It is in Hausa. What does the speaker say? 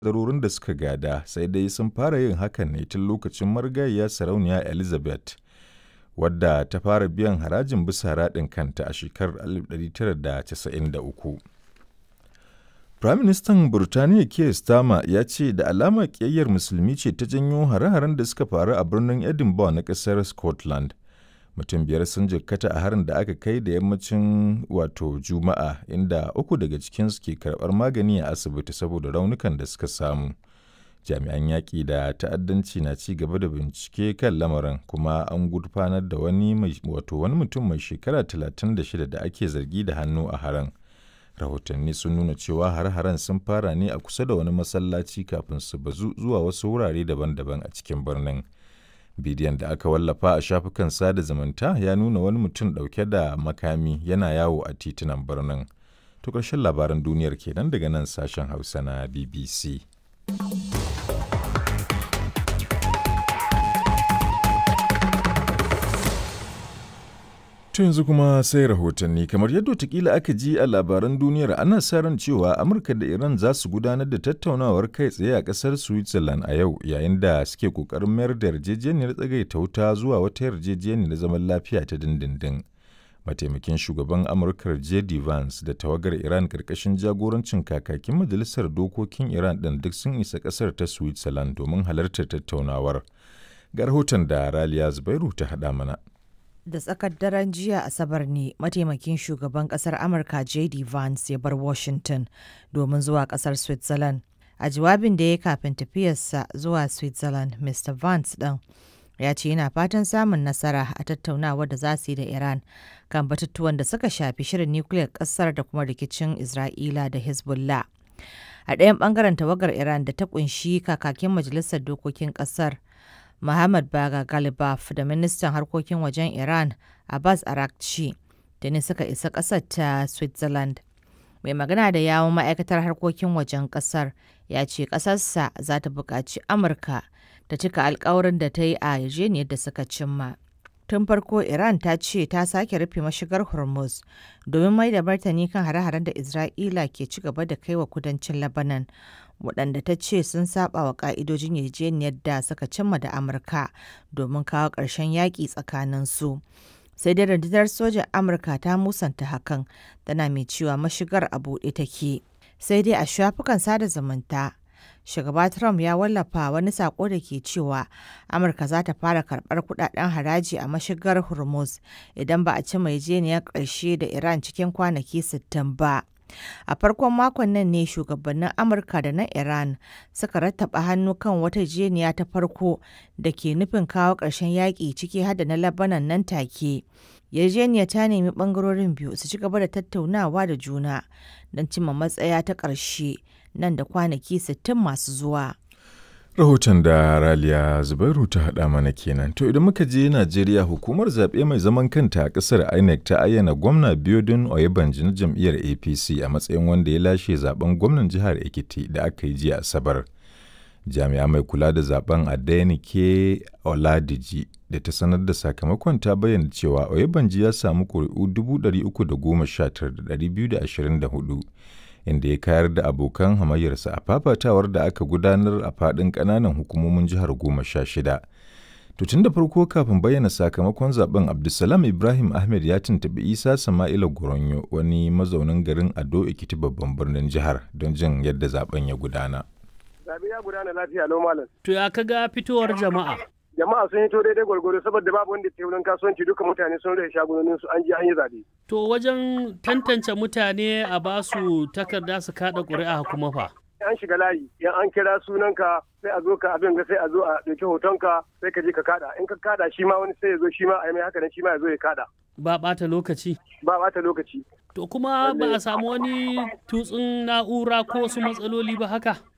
kadarorin da suka gada sai dai sun fara yin hakan ne tun lokacin marigayiya sarauniya Elizabeth wadda ta fara biyan harajin bisa raɗin kanta a shekarar 1993. Firaministan Burtaniya Keir Starmer ya ce da alama ƙiyayyar musulmi ce ta janyo hare-haren da suka faru a birnin Edinburgh na ƙasar Scotland. Mutum biyar sun jikkata a harin da aka kai da yammacin wato Juma'a inda uku daga cikinsu ke karɓar magani a asibiti saboda raunukan da suka samu. Jami'an yaƙi da ta'addanci na ci gaba da bincike kan lamarin kuma an gurfanar da wani wato wani mutum mai shekara 36 da ake zargi da hannu a harin. rahotanni sun nuna cewa har-haren sun fara ne a kusa da wani masallaci kafin su bazu zuwa wasu wurare daban-daban a cikin birnin bidiyon da aka wallafa a shafukan sada zumunta ya nuna wani mutum ɗauke da makami yana yawo a titunan birnin to ƙarshen labaran duniyar kenan daga nan sashen hausa na bbc To yanzu kuma sai rahotanni kamar yadda watakila aka ji a labaran duniyar ana sa ran cewa Amurka da Iran za su gudanar da tattaunawar kai tsaye a kasar Switzerland a yau yayin da suke kokarin mayar da yarjejeniyar tsagaita wuta zuwa wata yarjejeniyar zaman lafiya ta dindindin. Mataimakin shugaban Amurka J.D. Vance da tawagar Iran karkashin jagorancin kakakin majalisar dokokin Iran ɗin duk sun isa kasar ta Switzerland domin halartar tattaunawar. Ga rahoton da Raliya Zubairu ta haɗa mana. da tsakar daren jiya asabar ne mataimakin shugaban kasar amurka jd vance ya bar washington domin zuwa kasar switzerland a jawabin da ya kafin tafiyarsa zuwa switzerland mr vance ɗin ya ce yana fatan samun nasara a tattaunawar da za su yi da iran kan batutuwan da suka shafi shirin nukiliyar kasar da kuma rikicin isra'ila da hezbollah a ɗayan ɓangaren tawagar iran da ta kunshi kakakin majalisar dokokin ƙasar Muhammad Baga Galibaf da ministan harkokin wajen Iran Abbas Arakci da ne suka isa ƙasar ta Switzerland. Mai magana da yawon ma'aikatar harkokin wajen ƙasar ya ce ƙasarsa za ta buƙaci Amurka ta cika alkawarin da ta yi a yarjejeniyar da suka cimma. Tun farko Iran ta ce ta sake rufe mashigar Hormuz domin mai da martani kan hare-haren da Isra'ila ke ci gaba da kai wa kudancin Lebanon waɗanda ta ce sun saba wa ƙa'idojin yarjejeniyar da suka cimma da Amurka domin kawo ƙarshen yaƙi tsakanin su. Sai dai rundunar sojan Amurka ta musanta hakan tana mai cewa mashigar a buɗe take. Sai dai a shafukan sada zumunta shugaba Trump ya wallafa wani sako da ke cewa Amurka za ta fara karɓar kudaden haraji a mashigar Hormuz idan ba a ci yarjejeniyar ƙarshe da Iran cikin kwanaki 60 ba. A farkon makon nan ne shugabannin Amurka da na Iran suka rattaba hannu kan wata jeniya ta farko da ke nufin kawo ƙarshen yaƙi ciki hada na Lebanon nan take. Yarjeniya ta nemi ɓangarorin biyu su ci gaba da tattaunawa da juna don cimma matsaya ta ƙarshe nan da kwanaki 60 masu zuwa. Rahoton da Raliya Zubairu ta haɗa mana kenan. To idan muka je Najeriya hukumar zaɓe mai zaman kanta a ƙasar INEC ta ayyana gwamna Biodun Oyebanji na jam'iyyar APC a matsayin wanda ya lashe zaben gwamnan jihar Ekiti da aka yi jiya Asabar. Jami'a mai kula da zaben Adenike Oladiji da ta sanar da sakamakon ta bayyana cewa Oyebanji ya samu ƙuri'u 319,224 inda ya kayar da abokan hamayyarsa a fafatawar da aka gudanar a faɗin ƙananan hukumomin jihar goma sha shida. To tun da farko kafin bayyana sakamakon zaben Abdulsalam Ibrahim Ahmed ya tuntuɓi Isa Sama'ila Goronyo wani mazaunin garin Ado Ekiti babban birnin jihar don jin yadda zaben ya gudana. Zabe ya gudana lafiya lau malam. To ya kaga fitowar jama'a? Jama'a sun hito daidai gwargwaro saboda babu wanda ke wurin kasuwanci duka mutane sun rage shagunonin su an je an yi zabe. To wajen tantance mutane a basu takarda su kada ƙuri'a kuma fa. An shiga layi, yan an kira sunanka sai a zo ka abin ga sai a zo a ɗauki hotonka sai ka je ka kada. In ka kada shi ma wani sai ya zo shi ma a yi mai haka nan shi ma ya zo ya kada. Ba ɓata lokaci. Ba ɓata lokaci. To kuma ba a samu wani tutsun na'ura ko wasu matsaloli ba haka?